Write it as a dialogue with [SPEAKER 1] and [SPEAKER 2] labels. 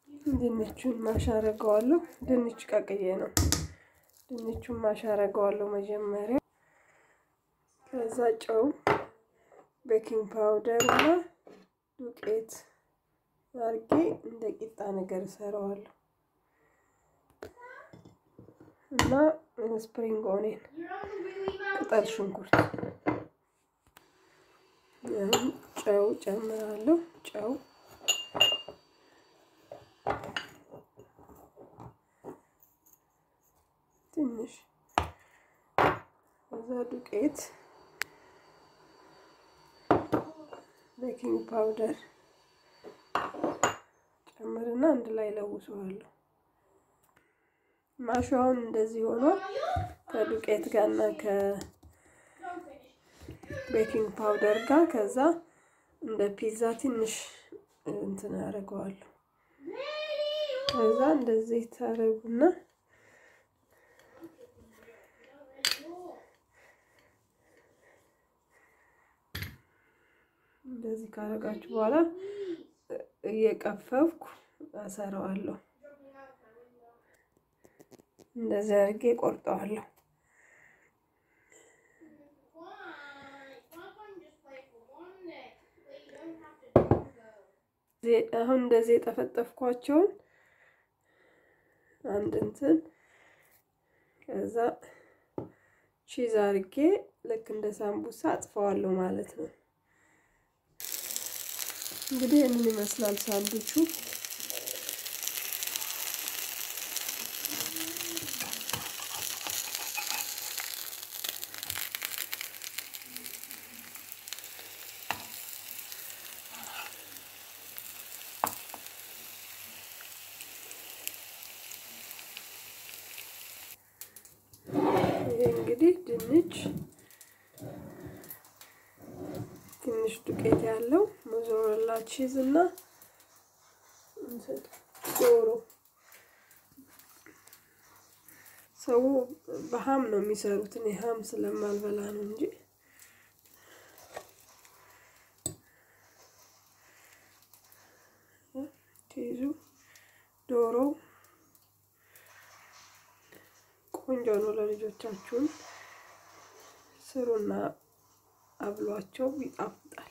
[SPEAKER 1] ድንቹን ማሽ አደርገዋለሁ። ድንች ቀቅዬ ነው። ድንቹን ማሽ አደርገዋለሁ መጀመሪያ። ከዛ ጨው፣ ቤኪንግ ፓውደር እና ዱቄት አድርጌ እንደ ቂጣ ነገር እሰራዋለሁ እና ስፕሪንግ ኦኔን ቅጠል ሽንኩርት ጨው ጨምራለሁ። ጨው ትንሽ እዛ ዱቄት፣ ቤኪንግ ፓውደር ጨምርና አንድ ላይ ለውሰዋለሁ። ማሻውን እንደዚህ ሆኖ ከዱቄት ጋር እና ከቤኪንግ ፓውደር ጋር ከዛ እንደ ፒዛ ትንሽ እንትን አደርገዋለሁ። ከዛ እንደዚህ ታረጉና እንደዚህ ካረጋችሁ በኋላ እየቀፈፍኩ አሰራዋለሁ። እንደዚህ አድርጌ ቆርጠዋለሁ። አሁን እንደዚህ የጠፈጠፍኳቸውን አንድ እንትን ከዛ ቺዝ አድርጌ ልክ እንደ ሳምቡሳ አጥፈዋለሁ ማለት ነው። እንግዲህ ይህንን ይመስላል ሳንዱቹ። ይሄ እንግዲህ ድንች ትንሽ ዱቄት ያለው ሞዞሬላ ቺዝ እና ዶሮ። ሰው በሀም ነው የሚሰሩት። እኔ ሀም ስለማልበላ ነው እንጂ ቺዙ ዶሮ ቆንጆ ነው። ለልጆቻችሁን ስሩና አብሏቸው፣ ይጣፍጣል።